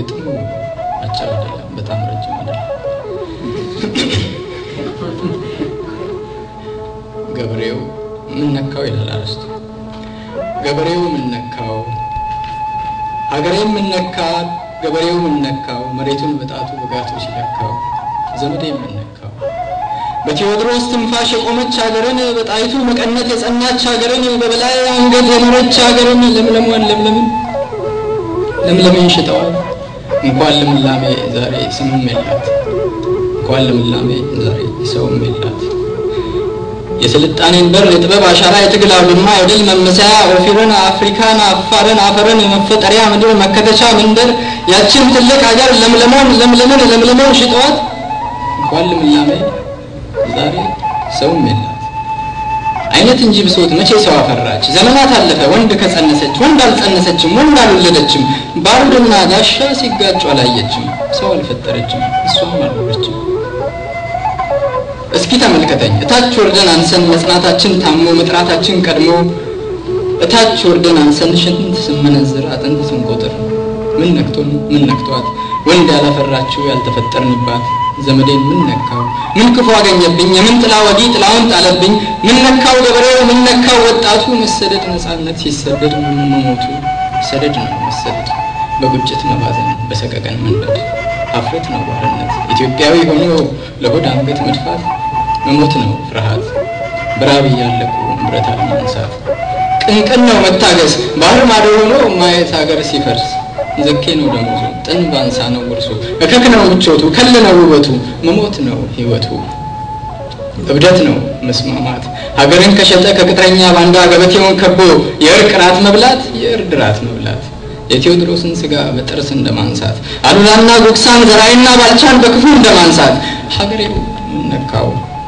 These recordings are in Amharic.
ግጥሙ አጭር አይደለም፣ በጣም ረጅም አይደለም። ገበሬው ምን ነካው ይላል አርስቱ። ገበሬው ምን ነካው፣ ሀገሬም ምን ነካት፣ ገበሬው ምን ነካው፣ መሬቱን በጣቱ በጋቱ ሲለካው፣ ዘመዴ ምን ነካው። በቴዎድሮስ ትንፋሽ የቆመች ሀገርን፣ በጣይቱ መቀነት የጸናች ሀገርን፣ በበላይ አንገት የኖረች ሀገርን ለምለሟን ለምለምን ለምለምን ሽጠዋል። እንኳን ልምላሜ ዛሬ ስምም የላት፣ እንኳን ልምላሜ ዛሬ ሰውም የላት። የስልጣኔን በር የጥበብ አሻራ የትግል አውድማ የድል መመሰያ ኦፊርን አፍሪካን አፋርን አፈርን የመፈጠሪያ ምድር መከተቻ መንደር ያችን ትልቅ ሀገር ለምለሞን ለምለምን ለምለሞን ሽጠዋት እንኳን ልምላሜ ዛሬ ሰውም የላት። አይነት እንጂ ብሶት መቼ ሰው አፈራች? ዘመናት አለፈ ወንድ ከጸነሰች ወንድ አልጸነሰችም ወንድ አልወለደችም። ባሩድና ጋሻ ሲጋጩ አላየችም። ሰው አልፈጠረችም እሷም አልኖረችም። እስኪ ተመልከተኝ እታች ወርደን አንሰን መጽናታችን ታሞ መጥራታችን ቀድሞ እታች ወርደን አንሰን ሽንት ስመነዝር አጥንት ስንቆጥር ምን ነክቶን ምን ነክቷት ወንድ ያላፈራችው ያልተፈጠርንባት ዘመዴን ምን ነካው ምን ክፉ አገኘብኝ የምን ጥላ ወዲህ ጥላውን ጣለብኝ ምን ነካው ገበሬው ምን ነካው ወጣቱ መሰደድ ነፃነት ሲሰደድ መሞቱ ሰደድ ነው መሰደድ በቁጭት መባዘን በሰቀቀን መንበድ ሀፍረት ነው ባርነት ኢትዮጵያዊ ሆኖ ለሆድ አንገት መድፋት መሞት ነው ፍርሃት በራብ እያለቁ ብረት አለማንሳት ቅንቅን ነው መታገስ ባህር ማዶ ሆኖ ማየት ሀገር ሲፈርስ ዘኬ ነው ደሞዙ ጥን ባንሳ ነው ውርሱ እከክ ነው ምቾቱ ከል ነው ውበቱ መሞት ነው ህይወቱ እብደት ነው መስማማት ሀገርን ከሸጠ ከቅጥረኛ ባንዳ ገበቴውን ከቦ የእርቅ ራት መብላት የእርድ ራት መብላት የቴዎድሮስን ስጋ በጥርስ እንደማንሳት አሉላና ጉግሳን ዘራይና ባልቻን በክፉ እንደማንሳት ሀገሬው ምን ነካው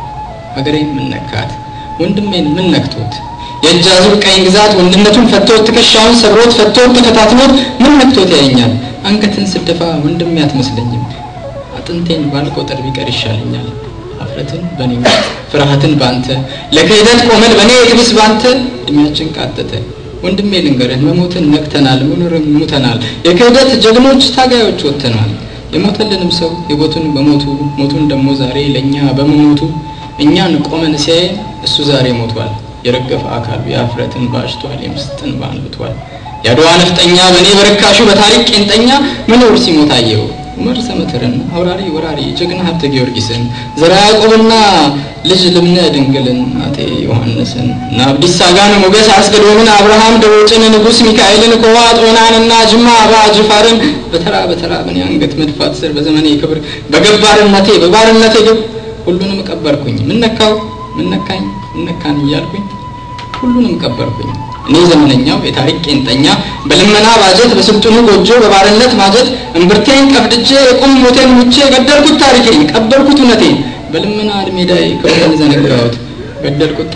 ሀገሬን ምን ነካት ወንድሜን ምን ነክቶት የእጅ አዙር ቀኝ ግዛት ወንድነቱን ፈቶት ትከሻውን ሰብሮት ፈቶት ተከታትሎት ምን ነክቶት ያየኛል አንገትን ስደፋ ወንድሜ አትመስለኝም አጥንቴን ባልቆጥር ቢቀር ይሻለኛል ሀፍረትን በእኔ ውስጥ ፍርሃትን ባንተ ለክህደት ቆመን በእኔ የትብስ ባንተ እድሜያችን ቃጠተ ወንድሜ ልንገርህ መሞትን ነክተናል መኖርን ሙተናል የክህደት ጀግኖች ታጋዮች ወጥተናል የሞተልንም ሰው ህይወቱን በሞቱ ሞቱን ደግሞ ዛሬ ለእኛ በመሞቱ እኛን ቆመን ሲያየን እሱ ዛሬ ሞቷል የረገፈ አካሉ የአፍረትን ባሽቷል የምስጥን ባንብቷል የአድዋ ነፍጠኛ በእኔ በርካሹ በታሪክ ቄንጠኛ መኖር ሲሞት አየው ዑመር ሰመትርን አውራሪ ወራሪ ጀግና ሀብተ ጊዮርጊስን ዘራ ያዕቆብና ልጅ ልብነ ድንግልን አጤ ዮሐንስን እና አብዲሳ አጋን ሞገስ አስገዶምን አብርሃም ደቦጭን ንጉሥ ሚካኤልን ኮዋ ጦናንና ጅማ አባ ጅፋርን በተራ በተራ በኔ አንገት መድፋት ስር በዘመኔ ክብር በገባርነቴ በባርነቴ ግብ ሁሉንም ቀበርኩኝ ምን ነካው ምን ነካኝ ምን ነካን እያልኩኝ ሁሉንም ቀበርኩኝ እኔ ዘመነኛው የታሪክ ቄንጠኛ በልመና ባጀት በስልጡኑ ጎጆ በባርነት ማጀት እምብርቴን ቀፍድጄ የቁም ሞቴን ሙቼ ገደልኩት ታሪኬን ቀበርኩት እውነቴን በልመና እድሜዳይ ክብሬን ዘነጋሁት ገደልኩት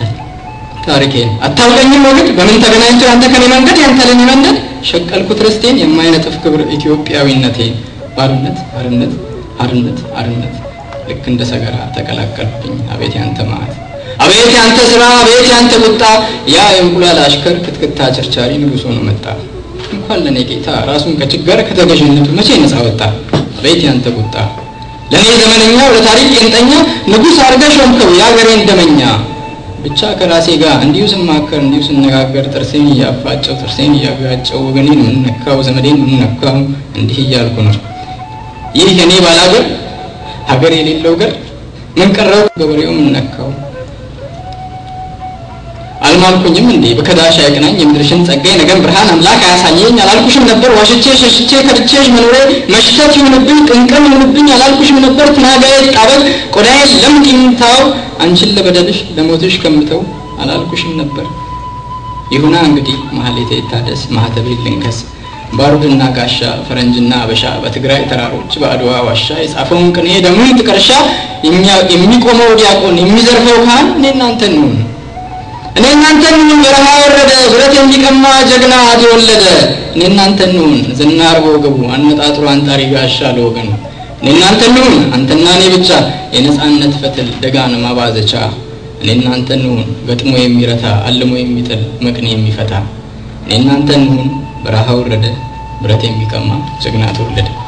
ታሪኬን አታውቀኝም ወግድ በምን ተገናኝቶ ያንተ ከኔ መንገድ ያንተ ለኔ መንገድ ሸቀልኩት ርስቴን የማይነጥፍ ክብር ኢትዮጵያዊነቴን ባርነት አርነት አርነት አርነት ልክ እንደ ሰገራ ተቀላቀልብኝ አቤት ያንተ ማዕት አቤት ያንተ ስራ አቤት ያንተ ቁጣ ያ የእንቁላል አሽከር ክትክታ ቸርቻሪ ንጉሥ ሆኖ መጣ እንኳን ለእኔ ጌታ ራሱን ከችጋር ከተገዥነቱ መቼ ነፃ ወጣ አቤት ያንተ ቁጣ ለእኔ ዘመነኛው ለታሪክ ቄንጠኛ ንጉሥ አርገ ሾምከው የአገሬን ደመኛ ብቻ ከራሴ ጋር እንዲሁ ስማከር እንዲሁ ስነጋገር ጥርሴን እያፋጨው ጥርሴን እያጋጨው ወገኔን የምነካው ዘመዴን የምነካው እንዲህ እያልኩ ነው ይህ የኔ ባላገር ሀገር የሌለው ገር ምን ቀረው ገበሬው ምን ነካው አልማልኩኝም እንዴ በከዳሽ አይቅናኝ የምድርሽን ጸጋይ ነገም ብርሃን አምላክ አያሳየኝ አላልኩሽም ነበር ዋሽቼ ሸሽቼ ከድቼሽ መኖሬ መሽተት ይሁንብኝ ቅንቅን ይሁንብኝ አላልኩሽም ነበር ትናጋዬ ጣበል ቆዳዬ ለምድ ይምታው አንቺን ለበደልሽ ለሞትሽ ከምተው አላልኩሽም ነበር ይሁና እንግዲህ ማህሌቴ ይታደስ ማህተቤ ልንከስ ባሩድና ጋሻ ፈረንጅና አበሻ በትግራይ ተራሮች በአድዋ ዋሻ የጻፈውን ቅኔ ደሙን ጥቀርሻ የሚቆመው ዲያቆን የሚዘርፈው ካህን እኔ እናንተ እንሁን እኔ እናንተ እንሁን በረሃ ወረደ ብረት የሚቀማ ጀግና የወለደ እኔ እናንተ እንሁን ዝናር በወገቡ አነጣጥሮ አንጣሪ ጋሻ ለወገኑ እኔ እናንተ እንሁን አንተና እኔ ብቻ የነጻነት ፈትል ደጋን ማባዘቻ እኔ እናንተ እንሁን ገጥሞ የሚረታ አልሞ የሚጥል መቅኔ የሚፈታ እኔ እናንተ እንሁን በረሃ ወረደ ብረት የሚቀማ ጀግና ተወለደ